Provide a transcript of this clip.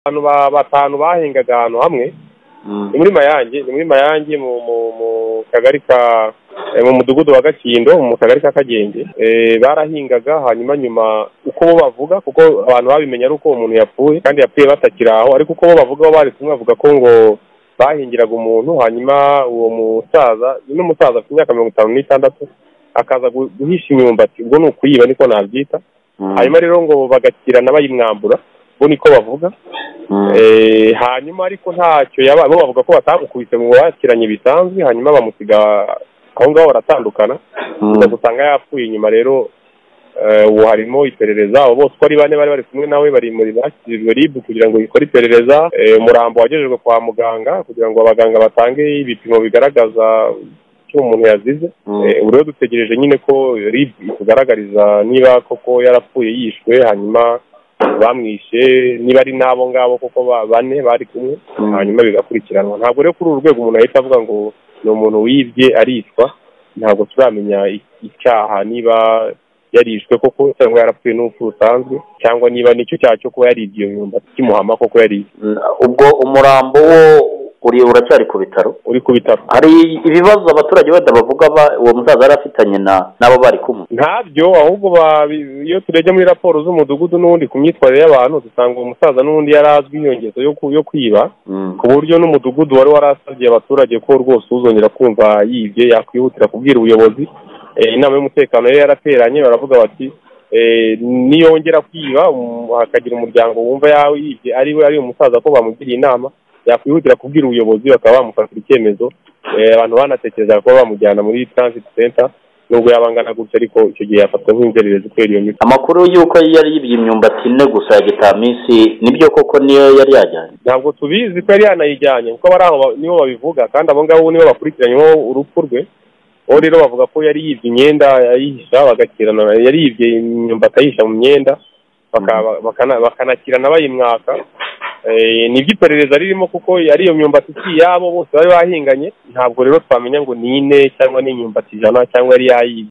abantu batanu bahingaga ahantu hamwe ni muri mayange ni muri mayange mu mu mu kagari ka eh, mu mudugudu wa gakindo mu kagari ka kagenge Eh, barahingaga hanyuma nyuma uko bo bavuga kuko abantu babimenya ari uko umuntu yapfuye kandi yapfuye batakiri aho ariko uko bo bavuga bo bari kumwe bavuga ko ngo bahingiraga umuntu hanyuma uwo musaza uno musaza afite imyaka mirongo itanu n'itandatu akaza gu- guhisha imyumbati ubwo ni ukuyiba niko nabyita hanyuma rero ngo bagakirana bayimwambura bo niko bavuga Eh, hanyuma ariko ntacyo yaba bo bavuga ko batamukubise ngo bakiranye bisanzwe hanyuma bamusiga aho ngaho baratandukana gusa gusanga yapfuye inyuma rero eh, ubu harimo iperereza abo bose uko ari bane bari bari kumwe nawe bari muri bashyikirijwe ribu kugira ngo ikore iperereza Eh, umurambo wagejejwe kwa muganga kugira ngo abaganga batange ibipimo bigaragaza icyo umuntu yazize Eh, ubu rero dutegereje nyine ko rib itugaragariza niba koko yarapfuye yishwe hanyuma bamwishe niba ari n'abo ngabo koko ba- bane bari kumwe hanyuma bigakurikiranwa ntabwo rero kuri uru rwego umuntu ahita avuga ngo ni umuntu wibye arishwa ntabwo turamenya i- icyaha niba yarishwe koko cyangwa yarapfuye n'urupfu rusanzwe cyangwa niba nicyo cyaha cyo kuba yaribye iyo myumbati kimuhama koko yaribye ubwo umurambo wo uri uracyari ku bitaro uri ku bitaro hari ibibazo abaturage wenda bavuga ba- uwo musaza yari afitanye na n'abo bari kumwe ntabyo ahubwo ba- bi- iyo turebye muri raporo z'umudugudu n'undi ku myitwarire y'abantu dusanga uwo musaza n'undi yari azwi inyongezo yo ku- yo kwiba ku buryo n'umudugudu wari warasabye abaturage ko rwose uzongera kumva yibye yakwihutira kubwira ubuyobozi Eh, inama y'umutekano yari yarateranye baravuga bati eh, niyongera kwiba um, hakagira umuryango wumva yawe yibye ari we ari umusaza ko bamugiriye inama yakwihutira kubwira ubuyobozi bakaba bamufatira icyemezo Eh, abantu banatekerezaga kuba bamujyana muri transit center nubwo yaba angana gutya ariko icyo gihe yafatwa nk'inzererezi kubera iyo mico amakuru y'uko yari yibye imyumbati ine gusa ya gitamisi nibyo koko niyo yari yajyanye ntabwo tubizi ko yari yanayijyanye kuko abari aho ba- nibo babivuga kandi abo ngabo nibo bakurikiranyeho urupfu rwe bo rero bavuga ko yari yibye imyenda ayihisha bagakirana yari yibye imyumbati ayihisha mu myenda baka- bakana- bakanakirana bayimwaka Eh, ni byo iperereza ririmo kuko ari iyo myumbati si iyabo bose bari bahinganye ntabwo rero twamenya ngo ni ine cyangwa ni imyumbati ijana cyangwa yari yayibye